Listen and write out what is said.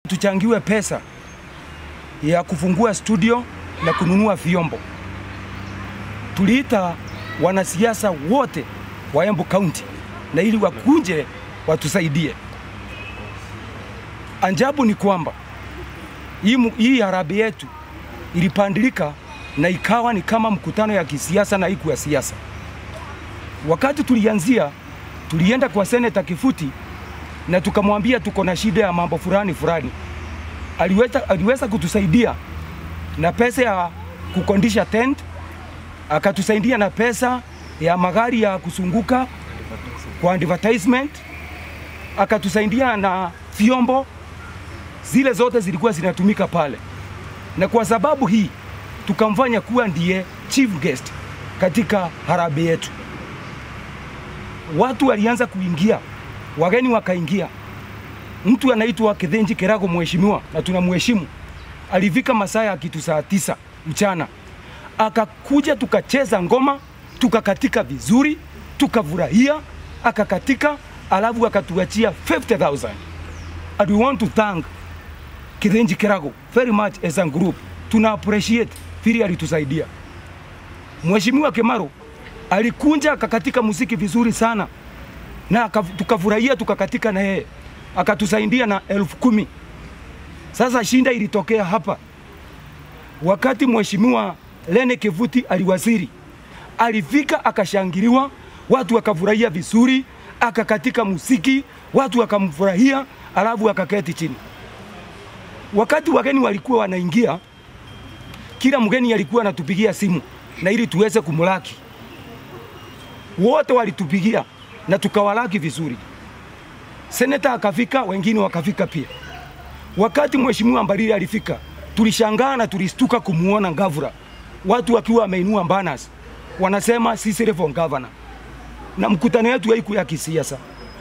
tuchangiwe pesa ya kufungua studio na kununua vyombo. Tuliita wanasiasa wote wa Embu County na ili wakunje watusaidie. Anjabu ni kwamba hii, mu- hii harambee yetu ilipandilika na ikawa ni kama mkutano ya kisiasa na haiku ya siasa. Wakati tulianzia, tulienda kwa seneta Kifuti na tukamwambia tuko na shida ya mambo fulani fulani. Aliweza, aliweza kutusaidia na pesa ya kukondisha tent, akatusaidia na pesa ya magari ya kusunguka kwa advertisement, akatusaidia na vyombo, zile zote zilikuwa zinatumika pale, na kwa sababu hii tukamfanya kuwa ndiye chief guest katika harambee yetu. Watu walianza kuingia, wageni wakaingia. Mtu anaitwa Kithenji Kerago, mheshimiwa, na tunamheshimu, alifika masaa ya kitu saa tisa mchana, akakuja tukacheza ngoma, tukakatika vizuri, tukafurahia, akakatika, alafu akatuachia 50,000 and we want to thank Kithenji Kerago very much as a group. Tuna appreciate vile alitusaidia. Mheshimiwa Kemaro alikunja akakatika muziki vizuri sana na aka- tukafurahia tukakatika na yeye akatusaidia na elfu kumi. Sasa shinda ilitokea hapa wakati mheshimiwa Lene Kivuti aliwaziri, alifika akashangiliwa, watu wakafurahia vizuri, akakatika muziki, watu wakamfurahia, alafu akaketi chini. Wakati wageni walikuwa wanaingia, kila mgeni alikuwa anatupigia simu na ili tuweze kumlaki. Wote walitupigia na tukawalaki vizuri. Seneta akafika, wengine wakafika pia. Wakati mheshimiwa Mbarire alifika, tulishangaa na tulistuka kumuona Ngavura, watu wakiwa wameinua banners wanasema sisi reform governor, na mkutano wetu haikuwa ya kisiasa.